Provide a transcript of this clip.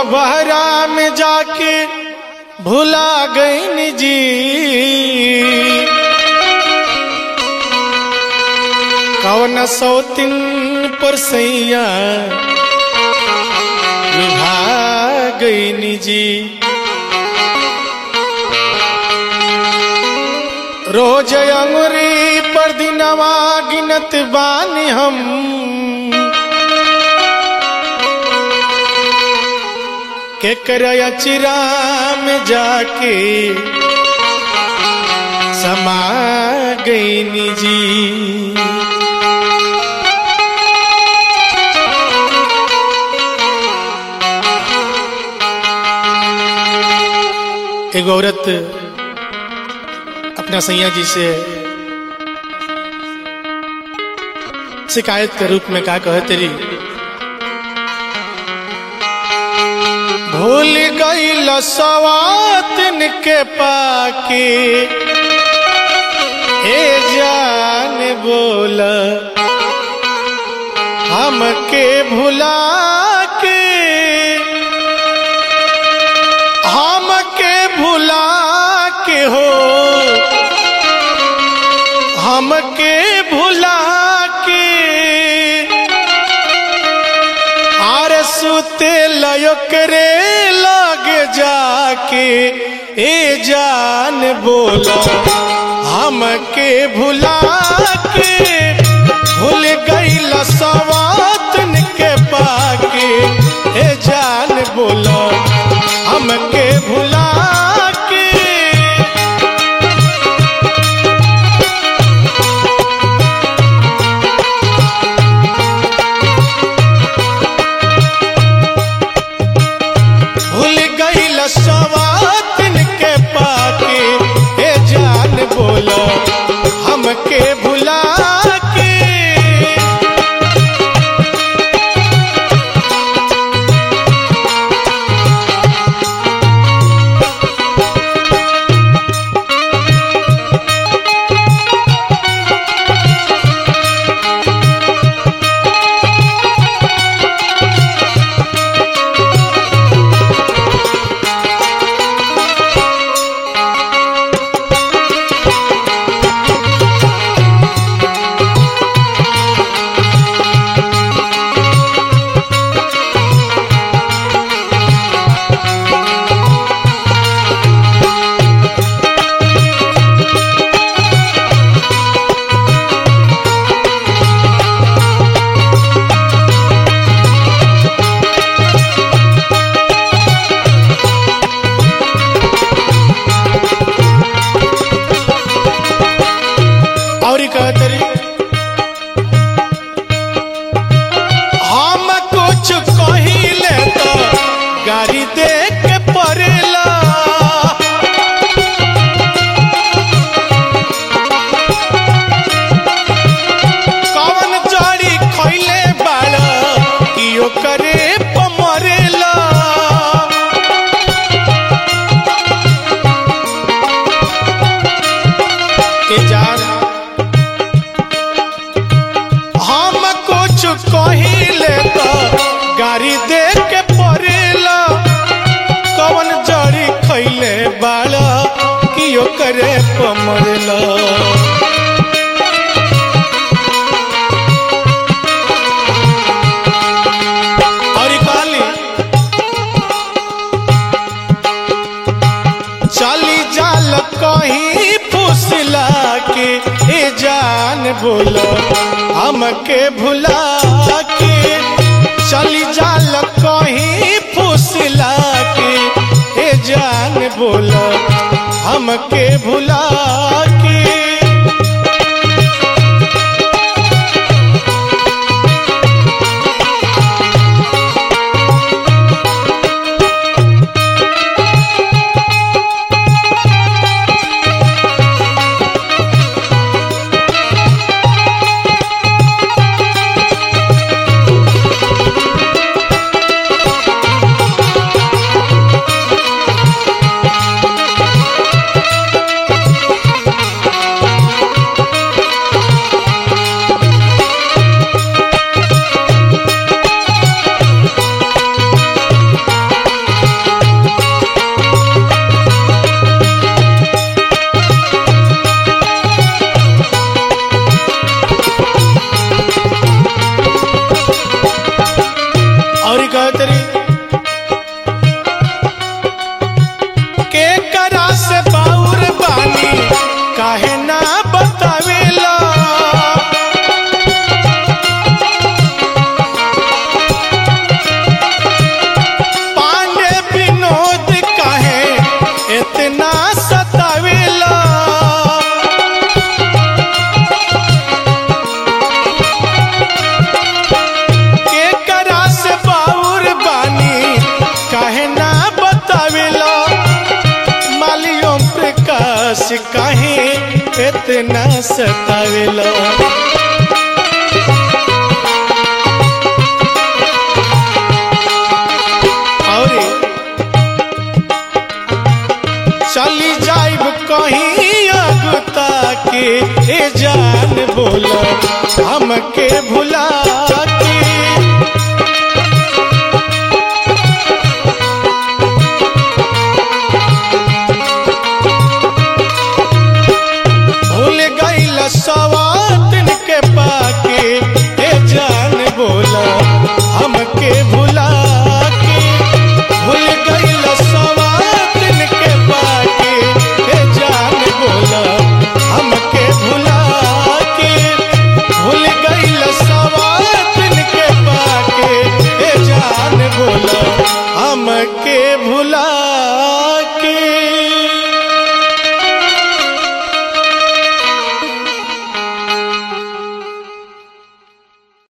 बहरा में जाके भुला गई जी कौन सौतिन पर सैया लुभा गई जी रोज अंगुरी पर दिनवा गिनत बानी हम के करया चिरा में जाके समा गई जी एक औरत अपना सैया जी से शिकायत के रूप में का कहे तेरी भूल गई लसवातन के पाके ए जान बोल हमके भुला के हमके भुला के हो हमके भुला के आर सुते लयो करे लगे जाके ए जान बोला हमके भुला के भूल गई सवातन के पाके ए जान बोला हमके भुला के भूल गई सवातन के पाके ए जान बोला हमके भुला के और कहते रे हम कुछ कहिले तो गाड़ी दे के पड़ेला कवन जड़ी खैले बाड़ कि ओकरे पमरेला के जान हम कुछ कहिले तो गाड़ी दे के पड़ेला कवन जड़ी खैले बाड़ा कि ओकरे पमरेला और कहली चली जाल कहीं फुसला के ए जान बोलो हमके भुला के चली जाल कहीं फुसला के ए जान बोलो हमके भुला के सतावेला और चली जाइब कहीं अगुता के ए जान बोल हमके भुला के